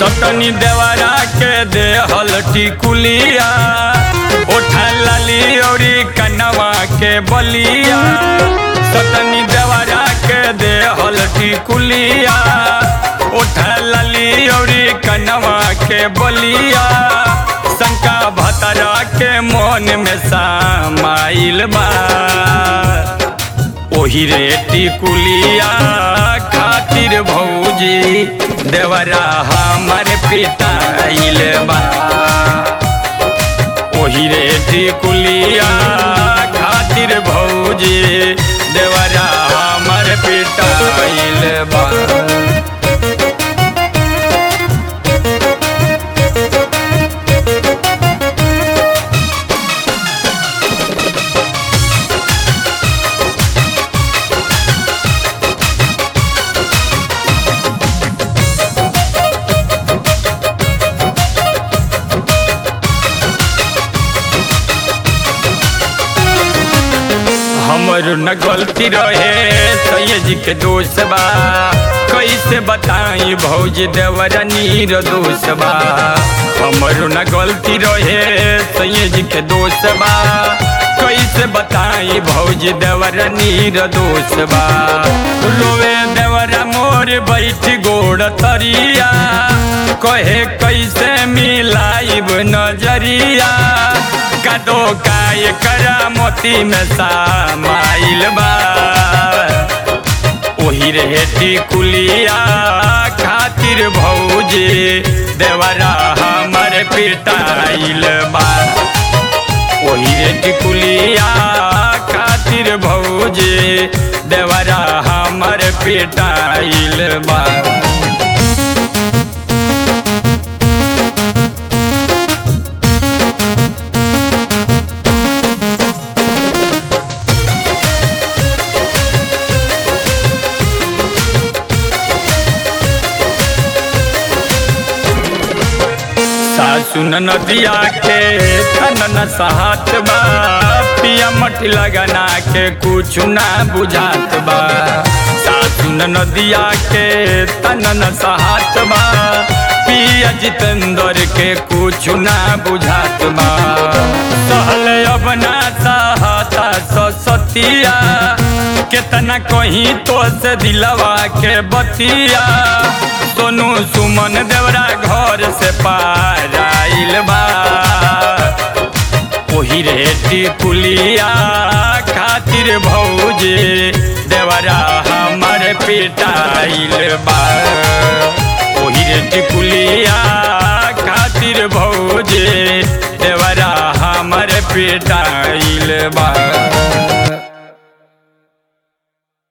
सतनी देवरा के देहल टिकुलिया ओठा लाली औरी कनवा के बलिया सतनी देवरा के देहल टिकुलिया ओठा लाली औरी कनवा के बलिया शंका भतरा के मन में समाइल बा ओही रे टिकुलिया खातिर भौजी देवरा हमर पिटाइल बा ओही रे टिकुलिया खातिर भौजी देवरा हमर पिटाइल बा हमर न गलती रहे सैयद के दोष बा कैसे बताई भौज देवर नीर दोष बा हमर न गलती रहे सैयद के दोष बा कैसे बताई भौज देवर नीर दोष बा रोवे देवर मोर बैठ गोड़ तरिया कहे कैसे मिलाइब नजरिया कदो काय करा मोती में समाइल बा ओही रे टिकुलिया खातिर भौजी देवरा हमर पिटाइल बा ओही रे टिकुलिया खातिर भौजी देवरा हमर पिटाइल बा सासु नदिया के तनन साहत बा पिया मट लगना के कुछ ना बुझात बा सासु नदिया के तनन साहत बा पिया जितेंद्र के कुछ ना बुझात बा सहल अब ना सहता सतिया केतना कहीं तो से दिलवा के बतिया सोनू सुमन देवरा घर से पार आइल बा ओही रे टिकुलिया खातिर भौजी देवरा हमर पिटाइल बा ओही रे टिकुलिया खातिर भौजी देवरा हमर पिटाइल बा